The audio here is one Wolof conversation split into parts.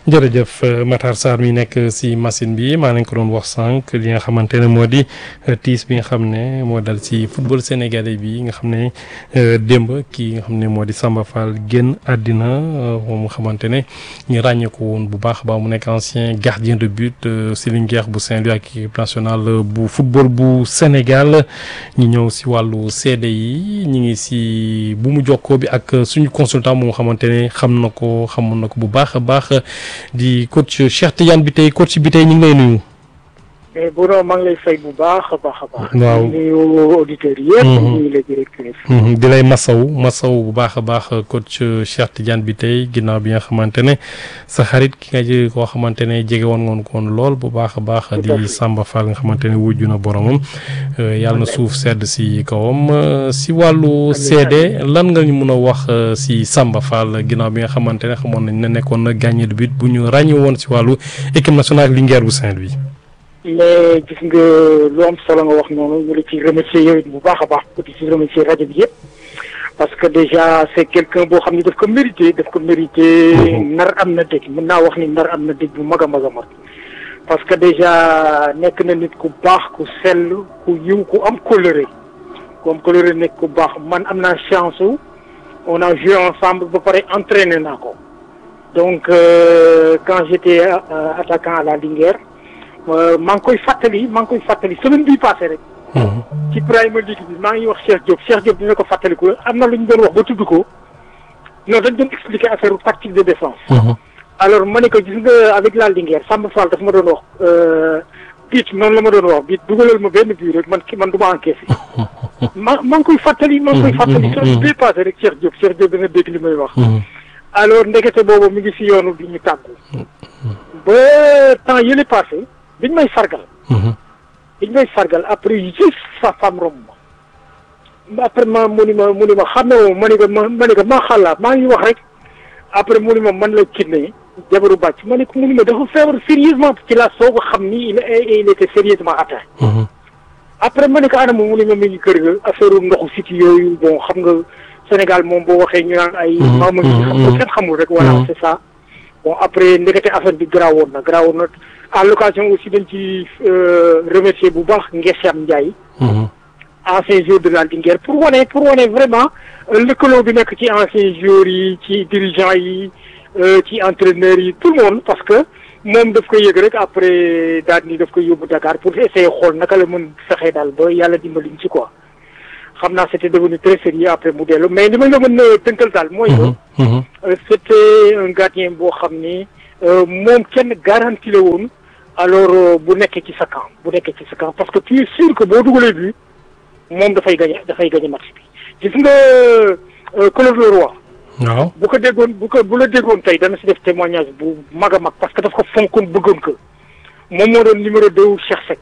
jërëjëf Matar Sarr mi nekk si machine bi maa nañ ko doon wax sànq li nga xamante ne moo di tiis bi nga xam ne moo dal si football sénégalais bi nga xam ne démb kii nga xam ne moo di Samba Fall génn àddina moom nga xamante ne ñu ràññee ko woon bu baax ba mu nekk ancien gardien de but si Linguère bu Saint-Louis ak équipe nationale bu football bu Sénégal ñu ñëw si wàllu seede yi ñu ngi si bu mu jokkoo bi ak suñu consultant moom nga xamante ne xam na ko xamoon na ko bu baax a baax. di coach Cheikh Tidiane bi tey coach bi tey ñu ngi lay nuyu. mais bu doon maa ngi lay fay bu baax a baax a baax. waaw nuyu auditeurs yëpp. nuyu la directrice. di lay masaw masaw bu baax a baax coach Cheikh Tidiane bi tey ginnaaw bi nga xamante ne sa xarit ki nga jege koo xamante ne jege woon ngoon koon lool bu baax a baax. di Samba Fall nga xamante ne wujju na boromam. yàlla na suuf sedd si kawam si wàllu seede lan nga ñu mun a wax si Samba Fall ginnaaw bi nga xamante ne xamoon nañ ne nekkoon na gagné de but bu ñu ràññee woon si wàllu équipe nationale Linguère bu Saint-Louis. mais gis nga lu am solo nga wax noonu ñu la ci remercier yow it bu baax a baax di ci remercier rajo bi yëpp parce que déjà c'est quelqu'un boo xam ne daf ko mérité daf ko mérité nar am na dëj mën naa wax ni nar am na dëj bu mag a mag a mag parce que déjà nekk na nit ku baax ku sell ku yiw ku am coloré ku am coloré nekk ku baax man am naa chance on a joué ensemble ba pare entraîné naa ko donc euh, quand j'étais euh, attaquant à la Linguère maa ngi koy fàttali maa ngi koy fàttali semaine bii passé rek. ci Premier League bi maa ngi wax Cheikh Diop Cheikh Diop dina ko fàttaliku am na lu ñu doon wax ba tudd ko non dañ doon expliquer affaire tactique de défense. alors ma ne ko gis nga avec la Linguère Samba Fall daf ma doon wax biit noonu la ma doon wax biit dugalal ma benn bii rek man ki man du ma encaissé. ma maa ngi koy fàttali maa ngi koy fàttali semaine bii passé rek Cheikh Diop Cheikh Diop dina dégg li may wax. alors ndekete boobu mi ngi si yoonu bi ñu tàggu. ba temps yële passé. biñ may sargal biñ may sargal après juste sa femme romb ma après ma mu ni ma mu ni ma xam ne moom ma ni ko ma ma ni ko maa xalaat maa ngi wax rek après mu ni ma man la kinne jabaru bàcc ma ni ko mu ni ma dafa feebar sérieusement ci la soog a xam ni il il était sérieusement atteint après ma ni ko anam mu ni ma mi ngi kër ga affaire ndoxu siti yooyu bon xam nga Sénégal moom boo waxee ñu naan ay maama ngi xam nga kenn xamul rek voilà c'est ça bon après ndekete affaire bi garaawoon na garaawoon na à l'occasion aussi dañ ci remercier bu baax Ngesiam Ndiaye ancien joueur de la Linguère pour wane pour wane vraiment lëkkaloo bi nekk ci anciens joueurs yi ci dirigeants yi ci entraîneurs yi tout le monde parce que moom daf koy yëg rek après daal ni daf koy yóbbu Dakar pour essayer xool naka la mën fexe daal ba yàlla dimbaliñ ci quoi xam naa c'était devenu très sérieux après mu dellu mais li ma la mën a tënkal daal mooy que c'était un gardien boo xam ni moom kenn garanti la woon alors bu nekkee ci sa camp bu nekkee ci sa camp parce que tu es sûr que boo dugalee bi moom dafay gagné dafay gagné match bi gis nga Claude Leroy waaw bu ko déggoon bu ko bu la déggoon tey dana si def témoignage bu mag a mag parce que daf ko fonkoon bëggoon ko moom moo doon numéro deux Cheikh Seck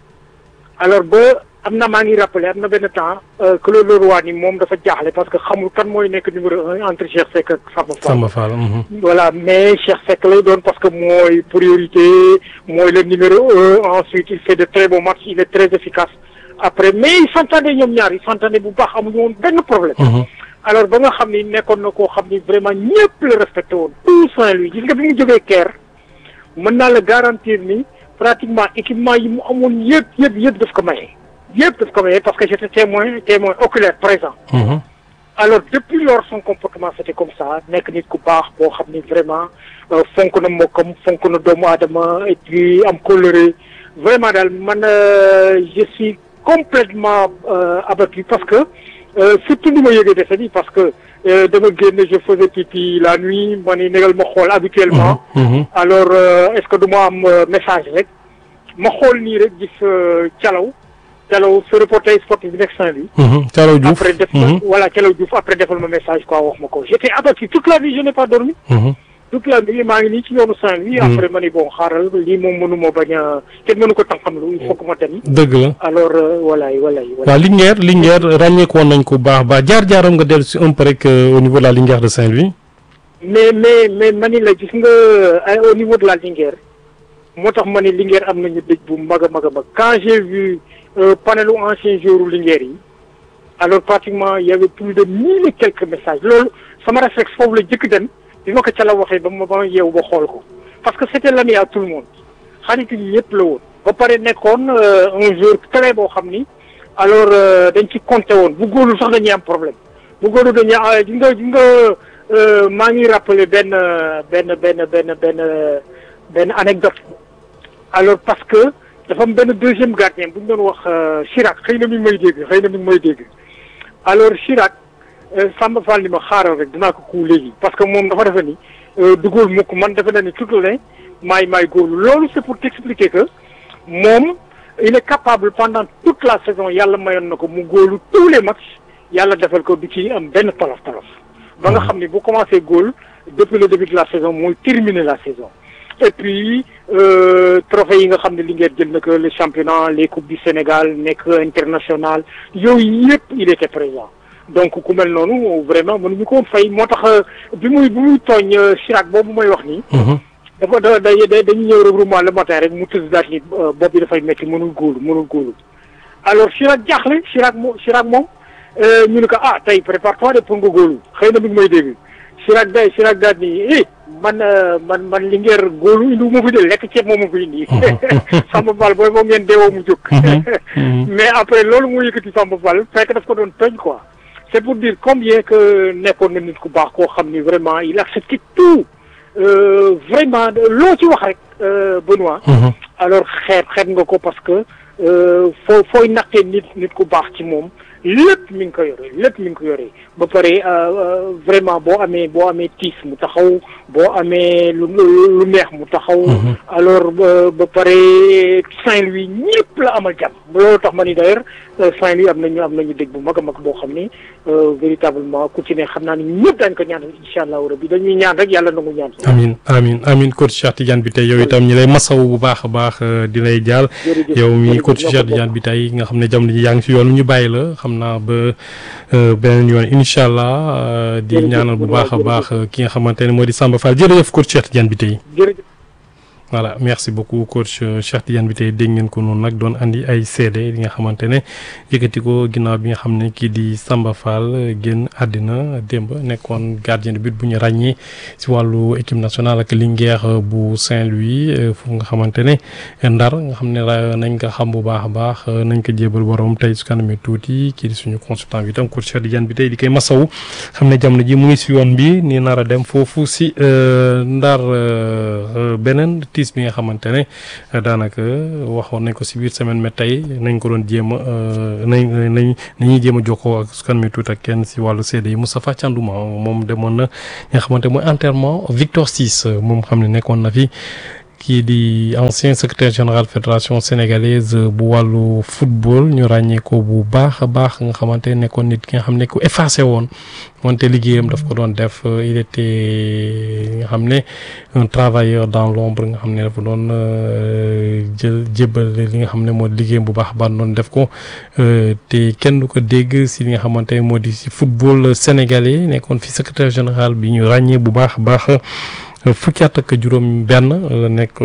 alors ba am na maa ngi rappelé am na benn temps Claude Leroy ni moom dafa jaaxle parce que xamul kan mooy nekk numéro un entre Cheikh Seck ak Samba Fall. Samba Fall. voilà mais Cheikh Seck lay doon parce que mooy priorité mooy le numéro un ensuite il fait de très bons matchs il est très efficace après mais ils s'entendaient ñoom ñaar ils s'entendaient bu baax amuñu woon benn problème. alors ba nga xam ni nekkoon na koo xam ni vraiment ñëpp la respecté woon tout Saint-Louis gis nga bi mu jógee Caire mën naa la garantir ni pratiquement équipement yi mu amoon yëpp yëpp yëpp daf ko maye. yëpp daf ko maye parce que j'étais témoin témoin oculaire présent. alors depuis lors son comportement c'était comme ça nekk nit ku baax boo xam ni vraiment fonk na mbokkam fonk na doomu aadama et puis am coloré vraiment daal man je suis complètement abattu parce que surtout ni ma yëgee dese bi parce que dama génn je faisais pipi la nuit ma ni négal ma xool habituellement. alors est-ce que du ma am message rek ma xool nii rek gis calaw. Thialaw ce reporter sportif bi nekk Saint-Louis. Thialaw Diouf après def voilà Thialaw Diouf après defal ma message quoi wax ma ko j'étais abattu toute la nuit je n'ai pas dormi. toute la nuit maa ngi nii ci yoonu Saint-Louis. après ma ni bon xaaral lii moom mënu ma bañ a kenn mënu ko tànqamlu il faut que ma dem. dëgg la alors voilà voilà. waaw Linguère Linguère ràññeeku woon nañ ko baax baax jaar-jaaram nga dellu si un peu rek au niveau de la Linguère de Saint-Louis. mais mais mais ma ni la gis nga au niveau de la Linguère moo tax ma ni Linguère am nañu dëj bu mag a mag a mag quand j'ai vu. panelu ancien joueur Linguère yi alors pratiquement il y avait plus de mille et quelques messages loolu sama réflexe foofu la jëkk dem bi ma ko ca la waxee ba ma ba ma yeewu ba xool ko parce que c'était l'ami à tout le monde xarit yi ñëpp la woon ba pare nekkoon un joueur très boo xam ni alors dañ ci compté woon bu góorlu sax dañuy am problème bu góorlu dañuy ah di nga di nga maa ngi rappelé benn benn benn benn benn benn anecdote alors parce que dafa am benn deuxième gardien bu ñu doon wax Chirac xëy na mi ngi may dégg xëy na mi ngi may dégg alors Chirac Samba Fall ni ma xaaral rek dinaa ko kuu léegi parce que moom dafa defe ni dugóol mukk man defe na ni tout le temps maay maay góorlu loolu c'est pour t'expliquer que moom il est capable pendant toute la saison yàlla mayoon na ko mu góolu tous les matchs yàlla defal ko du ci am benn tolof tolof ba nga xam ni bu commencé góol depuis le début de la saison mooy terminer la saison et puis trophée yi nga xam ne Linguère jël na ko le championnat les coupes du Sénégal nekk international yooyu yëpp il était présent donc ku mel noonu vraiment mënuñu ko fay moo tax bi muy bi muy tooñ Chirac boobu may wax nii dafa da da dañuy ñëw regroupement le matin rek mu tëdd daal ni bopp bi dafay métti mënul góolu mënul góolu alors Chirac jaaxle Chirac moom Chirac moom ñu ne ko ah tey prépare-toi de pour nga góolu xëy na mi ngi may dégg Chirac day Chirac daal ni eh man man man Linguère góolu indi ma fi de lekk ceeb moom ma fi indi Samba Fall booy boo ngeen deewoo mu jóg mais après loolu moo yëkkati Samba Fall fekk daf ko doon tooñ quoi c'est pour dire combien que nekkoon na nit ku baax koo xam ni vraiment il accepte tout vraiment loo ci wax rek Benoît alors xeeb xeeb nga ko parce que foo fooy naqee nit nit ku baax ci moom lépp mi ngi ko yore lépp mi ngi ko yore ba pare vraiment boo amee boo amee tiis mu taxaw boo amee lu lu neex mu taxaw alors ba pare Saint-Louis ñëpp la amal jàmm loolu tax ma ni d'ailleurs Saint-Louis am nañu am nañu dégg bu mag a mag boo xam ni véritablement ku ci ne xam naa ni ñëpp daañu ko ñaan incha allahu rabbi dañuy ñaan rek yàlla nangu ñaan amin amin amin coach Cheikh Tidiane bi tey yow itam ñi lay masaw bu baax a baax di lay jaal yow mi coach Cheikh Tidiane bi tey nga xam ne jamono ji yaa ngi si yoon ñu bàyyi la xam naa ba beneen yoon incha allah di ñaanal bu baax a baax ki nga xamante ne moo di Samba Fall jërëjëf coach Cheikh Tidiane bi tey voilà merci beaucoup coach Cheikh Tidiane bi tey dégg ngeen ko noonu nag doon andi ay seede li nga xamante ne yëkkati ko ginnaaw bi nga xam ne kii di Samba Fall génn àddina démb nekkoon gardien de but bu ñu ràññee si wàllu équipe nationale ak Linguère bu Saint-Louis foofu nga xamante ne ndar nga xam ne nañ ko xam bu baax a baax nañ ko jébal borom tey su kanamee tuuti kii di suñu consultant bi itam coach Cheikh Tidiane bi tey di koy masawu xam ne jamono ji mu ngi si yoon bi ni nar a dem foofu si ndar beneen. tiis bi nga xamante ne daanaka waxoon nañ ko si biir semaine mais tey nañ ko doon jéem a nañ nañ nañuy jéem a jokkoo ak su mi tuut ak kenn si wàllu seede yi Moustapha Thiandouma moom demoon na nga xamante mooy enterrement Victor Ciss moom xam ne nekkoon na fi kii di ancien secrétaire général fédération sénégalaise bu wàllu football ñu ràññee ko bu baax a baax nga xamante nekkoon nit ki nga xam ne ku effacé woon wante liggéeyam daf ko doon def il était nga xam ne un travailleur dans l'ombre nga xam ne dafa doon jël jébbal li nga xam ne moo liggéeyam bu baax baax doon def ko te kenn du ko dégg si li nga xamante ne moo di si football sénégalais nekkoon fi secrétaire général bi ñu ràññee bu baax a baax fukki at ak juróom benn la nekk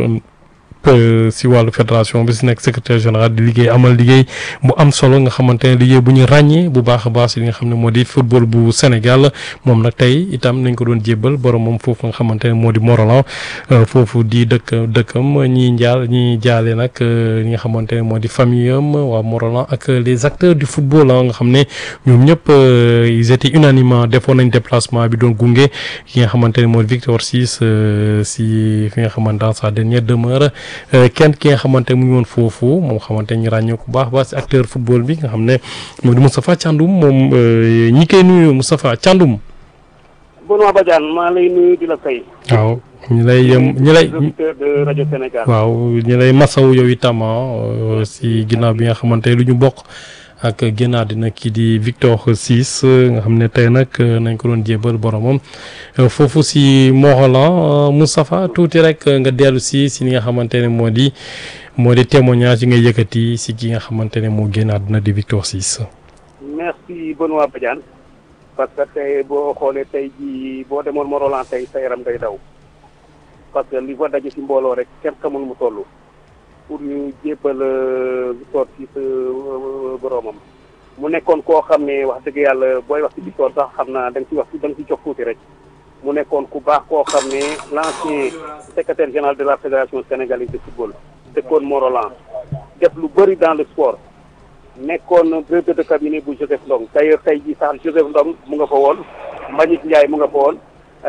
si wàllu fédération bi si nekk secrétaire général di liggéey amal liggéey bu am solo nga xamante ne liggéey bu ñu ràññee bu baax a baax si li nga xam ne moo di football bu Sénégal moom nag tey itam nañ ko doon jébbal borom moom foofu nga xamante ne moo di Morolan foofu di dëkk dëkkam ñii njaal ñii jaale nag ñi nga xamante ne moo di famille am waa Morolan ak les acteurs du football nga xam ne ñoom ñëpp ils étaient unanimement defoon nañ déplacement bi doon gunge ki nga xamante ne moo di Victor Ciss si fi nga xamante dans sa dernière demeure kenn ki nga xamante mu ngi woon foofu moom xamante ñu ràññee ko baax baax si acteur football bi nga xam ne moom di Moustapha Thiandoum moom ñi koy nuyu Moustapha Thiandoum. Benoît Badiane maa lay nuyu di la fay. waaw ñi lay ñi lay. auditeur de rajo Sénégal. waaw ñi lay masaw yow itam si ginnaaw bi nga xamante lu ñu bokk. ak génnaat dina kii di Victor Ciss nga xam ne tey nag nañ ko doon jébal boromam foofu si Morolan Moustapha tuuti rek nga dellu si si li nga xamante ne moo di moo di témoignage yi nga yëkkati si ki nga xamante ne moo génnaat dina di Victor Ciss. merci Benoît Badiane parce que tey boo xoolee tey jii boo demoon Morolan tey sa yaram day daw parce que li fa daje si mbooloo rek kenn xamul mu toll. pour ñu jébbal Victor Ciss boroomam mu nekkoon koo xam ne wax dëgg yàlla booy wax ci Victor sax xam naa da nga ci wax da nga ci jox tuuti rek mu nekkoon ku baax koo xam ne l'ancien secrétaire général de la fédération sénégalaise de football dëkkoon Morolan def lu bëri dans le sport nekkoon directeur de cabinet bu Joseph Ndong d'ailleurs tey jii sax Joseph Ndong mu nga fa woon Mbagnick Ndiaye mu nga fa woon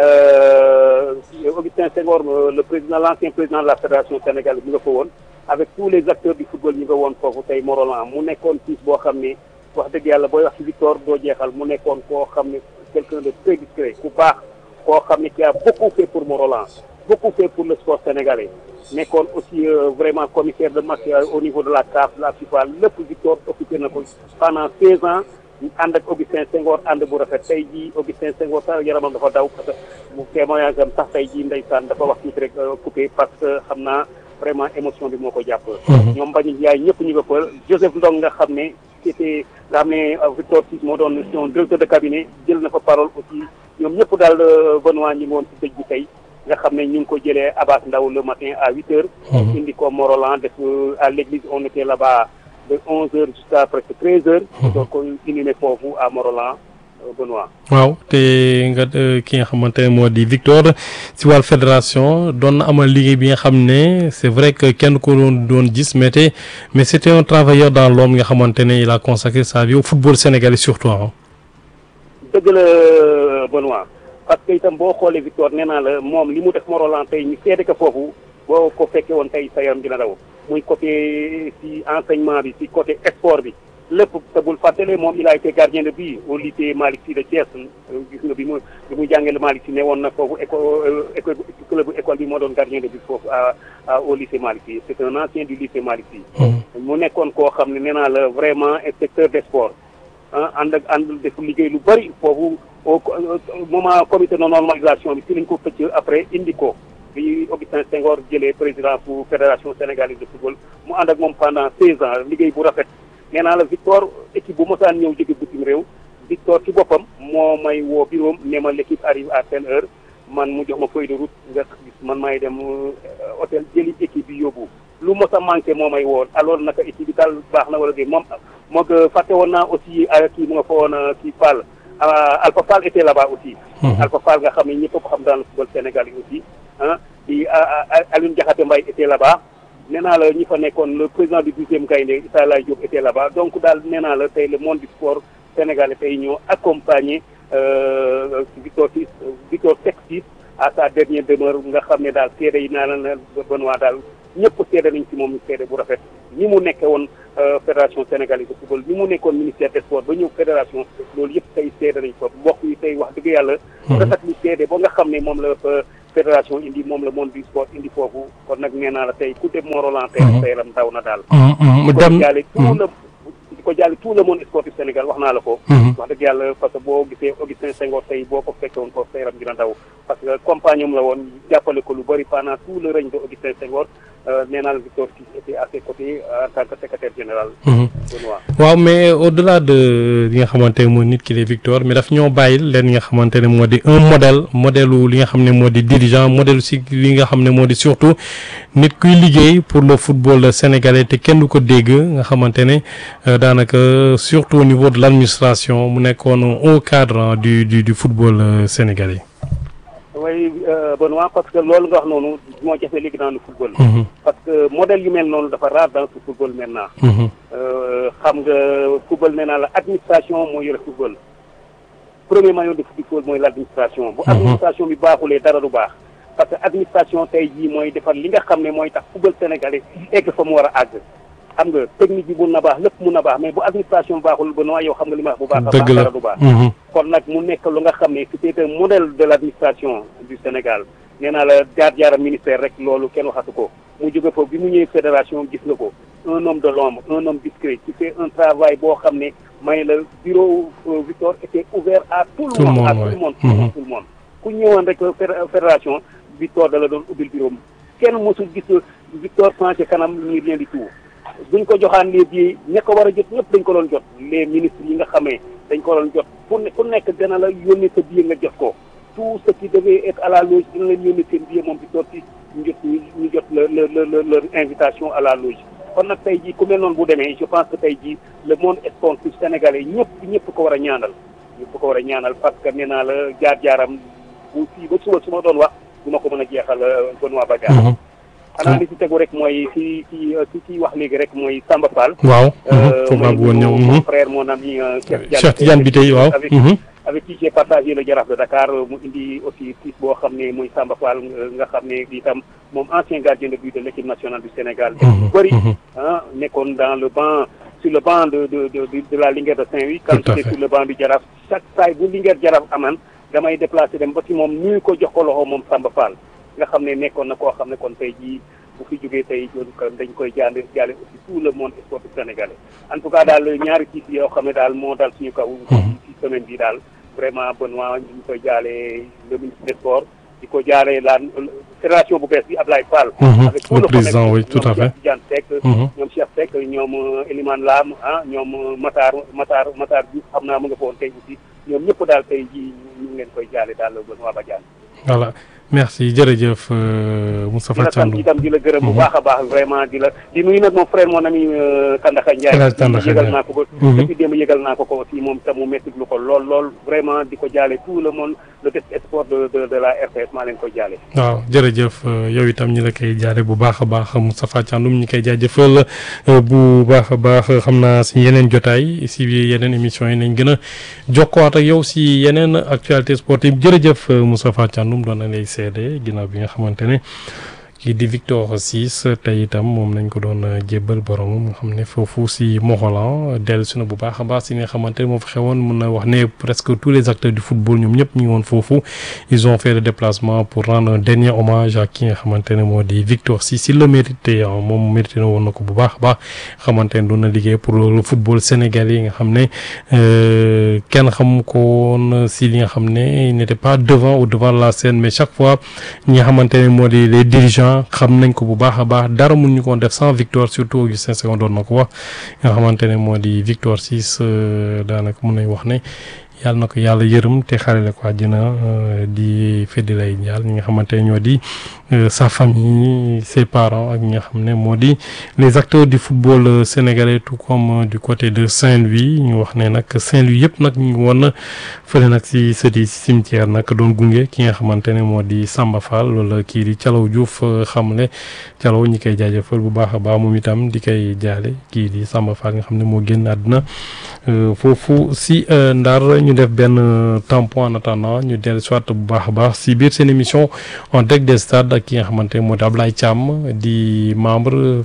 Augustin Senghor le président l'ancien président de la fédération sénégalaise mu nga fa woon avec tous les acteurs du football ñu nga woon foofu tey Morolan mu nekkoon fils boo xam ne wax dëgg yàlla booy wax ci Victor doo jeexal mu nekkoon koo xam ne quelqu'un de très discret ku baax koo xam ne qui a beaucoup fait pour Morolan beaucoup fait pour le sport sénégalais nekkoon aussi vraiment commissaire de match au niveau de la CAF la FIFA lépp Victor occupé na ko pendant seize ans ànd ak Augustin Senghor ànd bu rafet tey jii Augustin Senghor sax yaramam dafa daw parce que bu témoignage am sax tey jii ndeysaan dafa wax tuuti rek coupé parce que xam naa vraiment émotion bi moo ko jàpp ñoom Mbagnick Ndiaye ñëpp ñu nga fa Joseph Ndong nga xam ne c'était nga xam ne Victor Sis moo doon son directeur de cabinet jël na fa parole aussi ñoom ñëpp daal Benoît ñi ngi woon ci dëj bi tey nga xam ne ñu ngi ko jëlee Abbas Ndaw le matin à huit heures indi ko Morolan def à l'église on était là-bas de onze heures jusqu'à presque treize heures donc ko inhumé foofu à Morolan Benoît waaw te nga ki nga xamante ne moo di Victor si wàllu fédération doon na amal liggéey bi nga xam ne c'est vrai que kenn ko doon doon gis mais te mais c'était un travailleur dans l'ombre nga xamante ne il a consacré sa vie au football sénégalais surtout ah. dëgg la Benoît parce que itam boo xoolee Victor nee naa la moom li mu def Morolan tey ñu seede ko foofu boo ko fekkee woon tey sa yaram dina daw muy côté ci enseignement bi ci côté sport bi lépp te bul fàttale moom il a été gardien de but au lycée Malick Sy de Thiès gis nga bi mu bi mu jàngee le Malick Sy ne woon na foofu école école club école bi moo doon gardien de but foofu à au lycée Malick Sy c'est un ancien du lycée Malick Sy mu nekkoon koo xam ne nee naa la vraiment inspecteur des sports ah ànd ak ànd def liggéey lu bëri foofu au moment comité de normalisation bi si lañ ko pëcc après indi ko bi Augustin Senghor jëlee président pour fédération sénégalaise de football mu ànd ak moom pendant seize ans liggéey bu rafet nee naa la Victor équipe bu mosaan ñëw jóge bitim réew Victor ci boppam moo may woo bureau ne ma l'équipe arrive à telle heure man mu jox ma feuille de route nga gis man may dem hôtel jëli équipe bi yóbbu lu mos a manqué moo may woo alors naka équipe bi daal baax na wala dé moom moo ko fàtte woon naa aussi kii mu nga fa woon kii Fall Alpha Fall était là-bas aussi Alpha Fall nga xam ne ñëpp ko xam dans le football sénégalais aussi ah di Alioune Diakhaté Mbaye était là-bas nee naa la ñi fa nekkoon le président du douzième Gaïndé Issa Laye Diop était là-bas donc daal nee naa la tey le monde du sport sénégalais tey ñoo accompagné Victor Sis Victor Seck Sis à sa dernière demeure nga xam ne daal seede yi naa la Benoît daal ñëpp seede nañ ci moom seede bu rafet ñi mu nekke woon fédération sénégalaise de football ñi mu nekkoon ministère des sports ba ñëw fédération loolu yëpp tey seede nañ ko mbokk yi tey wax dëgg yàlla rafet lu seede ba nga xam ne moom la fédération indi moom la monde du sport indi foofu kon nag nee naa la tey ku dem Morolan tey sa yaram daw na daal di ko jàlle tout le di ko jàlle tout le monde sportif Sénégal wax naa la ko wax dëgg yàlla parce que boo gisee Augustin Senghor tey boo ko fekke woon ko sa yaram dina daw parce que compagnon la woon jàppale ko lu bëri pendant tout le règne de Augustin Senghor nee naa la Victor Sis était à ses côtés en tant que secrétaire général Benoît waaw mais au-delà de li nga xamante ne mooy nit ki di Victor mais daf ñoo bàyyil leen nga xamante ne moo di un modèle modèle li nga xam ne moo di dirigeant modèle si li nga xam ne moo di surtout nit kuy liggéey pour le football sénégalais te kenn du ko dégg nga xamante ne daanaka surtout au niveau de l'administration mu nekkoon au cadre du du du football sénégalais. oui Benoît parce que loolu nga wax noonu moo jafe léegi dans le football. parce que modèle yu mel noonu dafa rare dans ce football maintenant. xam nga football nee naa la administration moo yore football. premier maillon de football mooy l'administration. bu administration bi baaxulee dara du baax. parce que administration tey jii mooy defar li nga xam ne mooy tax football sénégalais egg fa mu war a àgg. xam nga technique bi mun na baax lépp mun na baax mais bu administration baaxul ba noo yow xam nga li ma wax bu baax a baax dara du baax kon nag mu nekk lu nga xam ne c'était un modèle de l'administration du Sénégal nee naa la jaar-jaaram ministère rek loolu kenn waxatu ko mu jóge foofu bi mu ñëwee fédération gis nga ko un homme de l'ombre un homme discret qui fait un travail boo xam ne may la bureau Victor était ouvert à tout le monde à tout le monde tout le monde ku ñëwoon rek fédération Victor da la doon ubbil bureau kenn mosul gis Victor changé kanam ñu leen di tout buñ ko joxaan les billets ña ko war a jot ñëpp dañ ko doon jot les ministres yi nga xamee dañ ko doon jot ku ne ku nekk dana la yónnee sa billet nga jot ko tout ce qui devait être à la loge dina leen yónnee seen billet moom bi sorti ñu jot ñu jot le le leur invitation à la loge kon nag tey jii ku mel noonu bu demee je pense que tey jii le monde sportif sénégalais ñëpp ñëpp ko war a ñaanal ñëpp ko war a ñaanal parce que nee naa la jaar-jaaram bu fii ba suba su ma doon wax du ma ko mën a jeexal Benoît Badiane xanaa li ci tegu rek mooy ci ci ci ci wax léegi rek mooy Samba Fall waaw foofu laa bëggoon ñëw mon frère mon ami Cheikh Tidiane bi tey waaw avec avec qui j'ai partagé le Jaraaf de Dakar mu indi aussi tiis boo xam ne muy Samba Fall nga xam ne itam moom ancien gardien de but de l'équipe nationale du Sénégal bu bëri ah nekkoon dans le banc sur le banc de de de de la Linguère de Saint-Louis quand j'étais sur le banc du Jaraaf chaque saay bu Linguère Jaraaf aman damay déplacé dem ba ci moom nuyu ko jox ko loxo moom Samba Fall nga xam ne nekkoon na koo xam ne kon tey jii bu fi jógee tey dañ koy jaale jaale aussi tout le monde sportif sénégalais en tout cas daal ñaari tiis yoo xam ne daal moo dal suñu kaw ci semaine bi daal vraiment Benoît ñu ngi koy jaale le ministre des sports di ko jaale la fédération bu bees bi Ablaye Fall avec tout le président oui tout à fait Tidiane Seck ñoom Cheikh Seck ñoom Elimane Lam ah ñoom Matar Matar Matar Diouf xam naa mu nga foon tey aussi ñoom ñëpp daal tey ji ñu ngi leen koy jaale daal Benoît Badiane voilà merci jërëjëf Moustapha Thiandoum di la sant itam di la gërëm bu baax a baax vraiment di la di nuyu nag mon frère mon ami Tandakha Ndiaye yëgal naa ko ko depuis démb yëgal naa ko ko aussi moom tam mu métti lu ko lool lool vraiment di ko jaale tout le monde le test sport de de de la RTS maa leen ko jaale waaw jërëjëf yow itam ñi la koy jaale bu baax a baax Moustapha Thiandoum ñi koy jaajëfal bu baax a baax xam naa si yeneen jotaay si yeneen émissions yi nañ gën a jokkowaat ak yow si yeneen actualité sportive jërëjëf Moustapha Thiandoum doon na lay seede ginnaaw bi nga xamante ne kii di Victor Ciss tey itam moom nañ ko doon jébbal borom nga xam ne foofu si Moholan dellusi na bu baax a baax si nga xamante ne moo fa xewoon mun na wax ne presque tous les acteurs du football ñoom ñëpp ñu ngi woon foofu ils ont fait le déplacement pour rendre un dernier hommage à ki nga xamante ne moo di Victor Ciss il le mérité moom mérité na woon na ko bu baax a baax xamante ne doon na liggéey pour le football sénégalais yi nga xam ne kenn xam ko woon si li nga xam ne il n'était pas devant ou devant la scène mais chaque fois ñi nga xamante ne moo di les dirigeants xam nañ ko bu baax a baax dara mun ñu ko def sans Victor surtout Augustin Senghor doon na ko wax nga xamante ne moo di Victor Ciss daanaka mun nañ wax ne yàlla na ko yàlla yërëm te xarale ko àjjana di feddi lay ñaal ñi nga xamante ne ñoo di sa famille ses parents ak ñi nga xam ne moo di les acteurs du football sénégalais tout comme du côté de Saint-Louis ñu wax ne nag Saint-Louis yëpp nag ñu ngi woon fële nag si sëti si cimetière nag doon gunge ki nga xamante ne moo di Samba Fall wala kii di Thialaw Diouf xamle Thialaw ñi koy jaajëfal bu baax a baax moom itam di koy jaale kii di Samba Fall nga xam ne moo génn àdduna foofu si Ndar ñu def benn tampon en attendant ñu dellu soit bu baax a baax si biir seen émission en direct des stades ak ki nga xamante ne moo di Ablaye Thiam di membre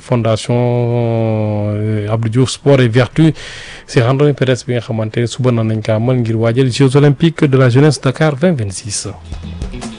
fondation Abdou Diouf sport et vertu si randonnée pédestre bi nga xamante ne suba na nañ ko amal ngir waajal Jeux olympiques de la jeunesse Dakar 2026